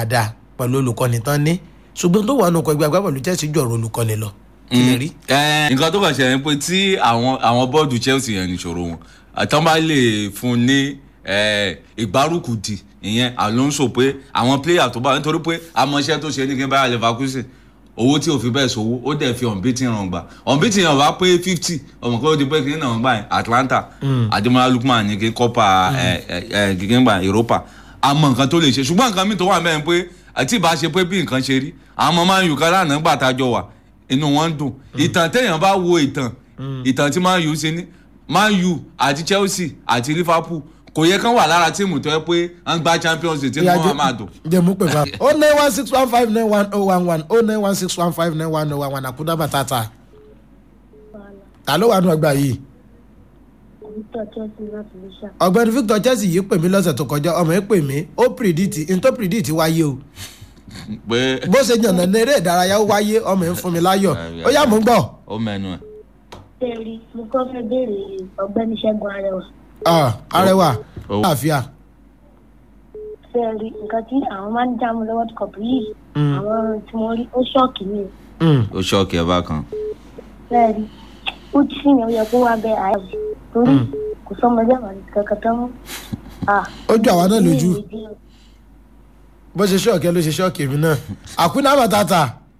dáadáa pẹ̀lú olùkọ́ni tán ní ṣùgbọ́n tó wà nù kọ́ ẹgbẹ́ agbábọ́ọ̀lù chelsea jọ̀rọ̀ olùkọ́ni lọ kí lè rí. Ẹ, nǹkan tó kàn ṣẹlẹ̀ ni pé tí àwọn àwọn bọ́ọ̀dù chelsea yẹn nìṣòro wọn àtọ́ bá lè fún un ní ẹ, ìgbárùkùdì ìyẹn alonso pé àwọn player tó bá nítorí pé amọ̀ṣẹ́ tó ṣe ní kí n bá leverkusen owó tí ò fi bẹ́ẹ̀ sówó ó dẹ̀ fi unbeaten ràn gbà unbeaten ràn wá pé fifty ọmọ kan ó di pé kí n náà gbà yẹn atlanta ademola lukman ní kí copa ẹ, ẹ, ẹ, kí n gbà europa àmọ́ nǹkan tó lè ṣe ṣùgbọ́n nǹkan mi tó wà mẹ́rin pé àti ìbá ṣe pé bí nǹkan ṣe rí àwọn ọmọ máa ń yù ká lánàá gbà tá a jọ wà inú wọn ń dùn ìtàn téèyàn bá wo ìtàn ìtàn tí man u ṣe ní man u àti chelsea àti liverpool kò yẹ kán wà lára tíìmù tó yẹ pé à ń gba champions league tí wọn máa dùn. jẹ́ mú pè fún wa o nine one six one five nine one oh one one o nine one six one five nine one oh one one àkúdá bàtàtà ta ló wà nù ọgbà yìí Victor Chelsea láti lè ṣá. ọ̀gbẹ́ni victor chelsea yìí pè mí lọ́sẹ̀ tó kọjá ọmọ yìí pè mí ó predict n tó predict wáyé o pé bó ṣe yànnà ní eré ìdárayá ó wáyé ọmọ yìí fún mi láyọ̀ ó yá mò ń gbọ́. ó mẹ́nu ẹ̀. Tẹ́rí, mo kọ́ fẹ́ béèrè ọ̀gbẹ́ni Ṣẹ́gun Arẹwà. Ah, arẹwà Ó. àfíà Tẹ́rí, nǹkan tí àwọn máa ń já mu lọ́wọ́ cup yìí, Mm. àwọn tí wọ́n rí ó ṣọ́ọ̀kì mi. o. ó ṣọ́ọ̀kì ẹ̀ bákan. Tẹ́rí, ó ti sì yàn ó yẹ kó wá bẹ àyè torí kò sọmọdé àwọn kankan tán mọ́. Ah, ó jọ àwa náà lójú ní ìdí o. bó ṣe ṣọ́ọ̀kì ẹ ló ṣe ṣọ́ọ̀kì mi náà àkúdá bàtàtà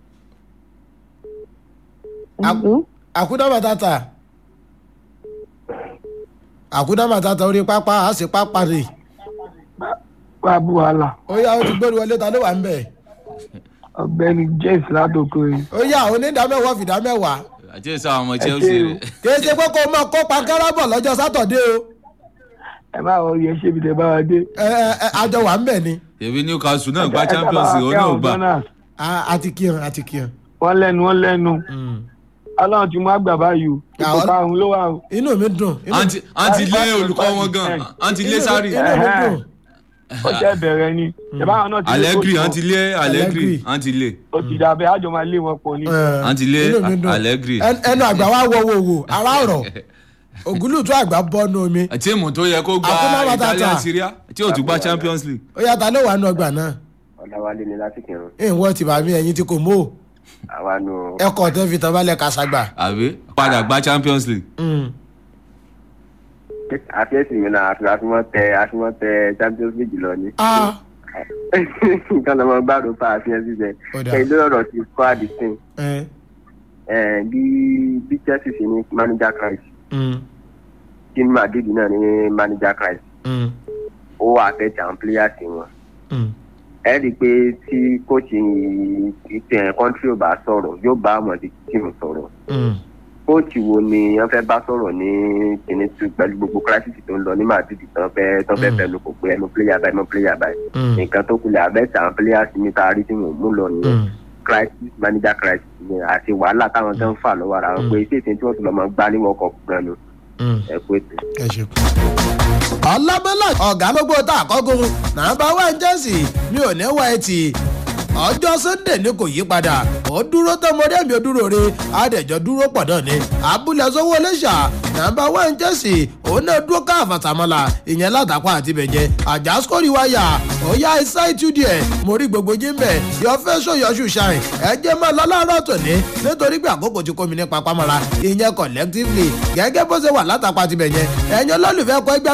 Mhm. àkúdá bàtàtà àkúdá bàtàtà orí pápá á sì pápá rè wá bú wàhálà ó yá ó ti gbórí wọlé ta ló wà ń bẹ̀ ọ̀gbẹ́ni james ládòkò yìí ó yá onídàámẹ́wàá fìdámẹ́wàá àti èso àwọn ọmọ chelsea rẹ̀. kì í ṣe pé kó o máa kópa káràbọ̀ lọ́jọ́ sátọ̀dé o ẹ má wọ yẹ ṣébi tẹ bá wa dé. ẹ ẹ ẹ, àjọ wà ń bẹ̀ ni èmi newcastle náà gba champions league ó náà gbà. Ah, àti kíyan àti kíyan. wọ́n lẹ́nu wọ́n lẹ́nu ọlọ́run ti mú àgbà báyìí o ipò Àwọn- karùn-ún ló wà o. inú mi dùn inú àǹtí àǹtí lé olùkọ́ wọn gan àǹtí lé inú- sáré. inú mi dùn ó jẹ́ bẹ̀rẹ̀ ni ìbáwọn náà ti lé allegri coach wọn. àǹtí lé allegri Allegri. àǹtí lé ó ti dà bẹ́ẹ̀ àjọ máa lé wọn pọ̀ ni. Eh, Àǹtí lé inú mi dùn. Allegri. Ẹn- ẹnu àgbà wa wọ wo wo ara ọ̀rọ̀ ògúlùtú àgbà bọ́nu omi tíìmù tó yẹ kó gba Àkúnná Matata. italian syria tí ò tún gba champions league. ó yá ta ló wà nù ọgbà náà ọ̀làwálé ni láti kírun ìwọ ti bàmí ẹyin tí kò mú o àwa nù ẹkọ tẹ fi tán balẹ̀ kàṣàgbà. àbí padà gba champions league. Mm. àfẹ́sì mi náà àfi àfimọ́ tẹ àfimọ́ tẹ champions league lọ ni. Ah, nǹkan lọ́mọ gbàdúrà pa àfihàn síbẹ̀ Ó dáa. kẹ́hìn lọ́rọ̀ ti kọ́ àdìsín eh, bí bí chelsea ṣe ní manager christ mm, tí madrid náà ní manager christ mm, ó affect àwọn players wọn. mm. ẹ rí i pé tí kóòtù ìtẹ̀ kọ́ńtírì ò bá sọ̀rọ̀ yóò bá àmọ̀dé tìmù sọ̀rọ̀ Mm. kóòtù wo ni wọ́n fẹ́ bá sọ̀rọ̀ ní kìnìún tù pẹ̀lú gbogbo crisis tó ń lọ ní madrid tán fẹ́ tán fẹ́ Mm. fẹ́ ló kò pé ẹnu player báyìí mọ́ player báyìí Mm. nǹkan tó kulẹ̀ abẹ́tẹ̀ àwọn players mi tá a rí tí mo mú lọ nìyẹn Mm. crisis manager crisis ni àti wàhálà táwọn gan fà lọ́wọ́ ara wọn Mm. pé iṣẹ́ ìsìn tí wọ́n tún lọ́ mọ́ gbá ní world cup gan ni Mm. ẹ kú ètò. ẹ ṣe. ọlábẹ́lá ọ̀gá gbogbo tá a kọ́gun nàbà wá ń jẹ́sì mi ò ní wá ẹtì ọjọ́ sunday ni kò yí padà ó dúró tọmọdé mi ò dúró re àdẹ̀jọ́ dúró pọ̀ náà ni abúlé sọ́wọ́ lẹ́ṣà nàbà wá ń jẹ́sì òun náà dúró ká àfàtàmọ́là ìyẹn látàkọ́ àti bẹ̀jẹ̀ àjà skori wáyà ó yá iṣẹ́ ìtúdì ẹ̀ mo rí gbogbo jíǹbẹ̀ yọ fẹ́ sọ̀yọ́sù ṣáìn ẹ jẹ́ máa lọ láàárọ̀ tòní nítorí pé àkókò ti kó mi ní papámọ́ra ìyẹn collectively gẹ́gẹ́ bó ṣe wà látàkọ́ àti bẹ̀jẹ̀ ẹ̀yin olólùfẹ́ kọ́ ẹgbẹ́